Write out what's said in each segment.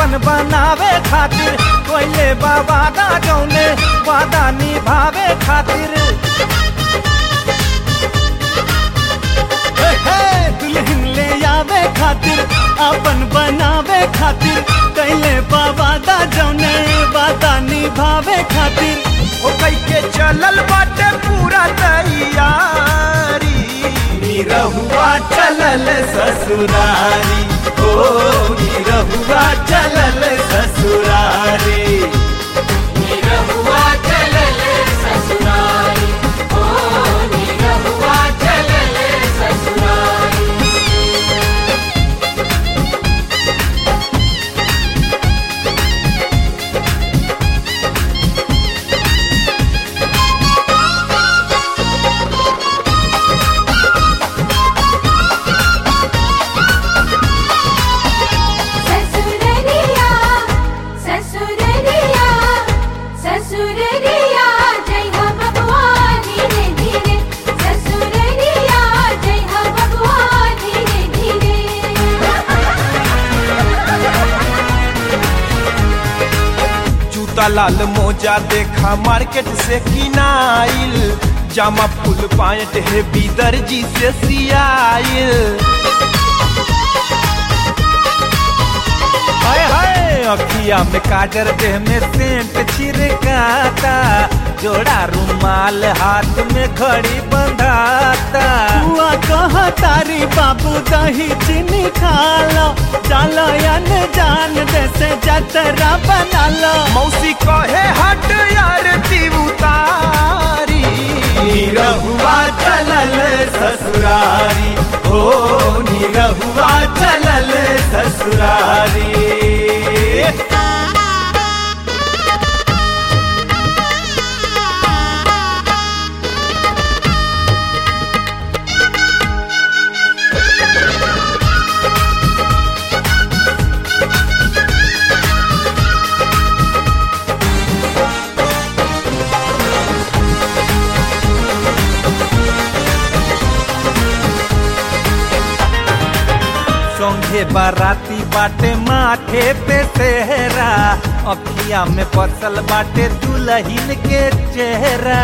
आपन बनावे खातिर कोइले बाबा दा जौने वादा निभावे खातिर हे, हे, दुल्हन ले आवे खातिर आपन बनावे खातिर कैले बाबा दा जौने वादा निभावे खातिर ओ कई के चलल बाटे पूरा तैयारी निरहुआ चलल ससुरारी ओ निरहुआ चलल ससुरारी निरहुआ चलल ससुरारी ओ निरहुआ चलल ससुरारी ससुररिया ससुररिया ससुररिया जय हो बबुआ धीरे धीरे ससुररिया जय हो बबुआ धीरे धीरे जूता लाल मोजा देखा मार्केट से किनाइल जामा फुल पायट है दर्जी से सियाइल हाय हाय अखिया में काजर देह में सेंट छिड़काता जोड़ा रुमाल हाथ में घड़ी बंधाता हुआ कहा तारी बाबू दही चीनी खा लो चलो यन जान जैसे जतरा बना लो मौसी कहे हट यार ती उतारी निरहुआ चलल ससुरारी हो निरहुआ चलल ससुरारी संघे बाराती बाटे माथे पे सेहरा अखिया में बसल बाटे दुल्हन के चेहरा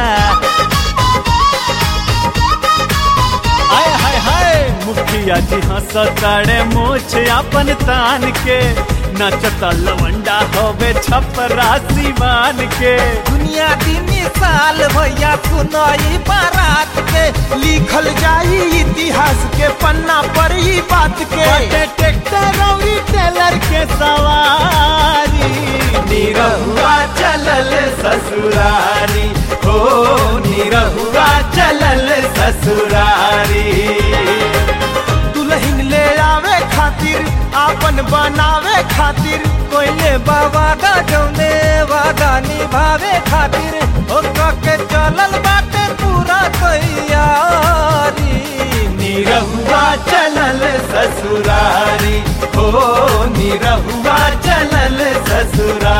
हाय हाय हाय मुखिया जी हंसताड़े मोछ अपन तान के नचता लवंडा होवे छपरा सिवान के दुनिया की मिसाल भैया सुनाई बारात के लिखल जाई इतिहास के पन्ना पर ही बात के ट्रैक्टर और टेलर के सवारी निरहुआ चलल ससुरारी हो निरहुआ चलल ससुरारी दुल्हन ले आवे खातिर आपन बनावे खातिर कोइले बाबा दा जौने वादा निभावे खातिर ओ के चलल बाटे पूरा तैयारी निरहुआ चलल ससुरारी हो निरहुआ चलल ससुरारी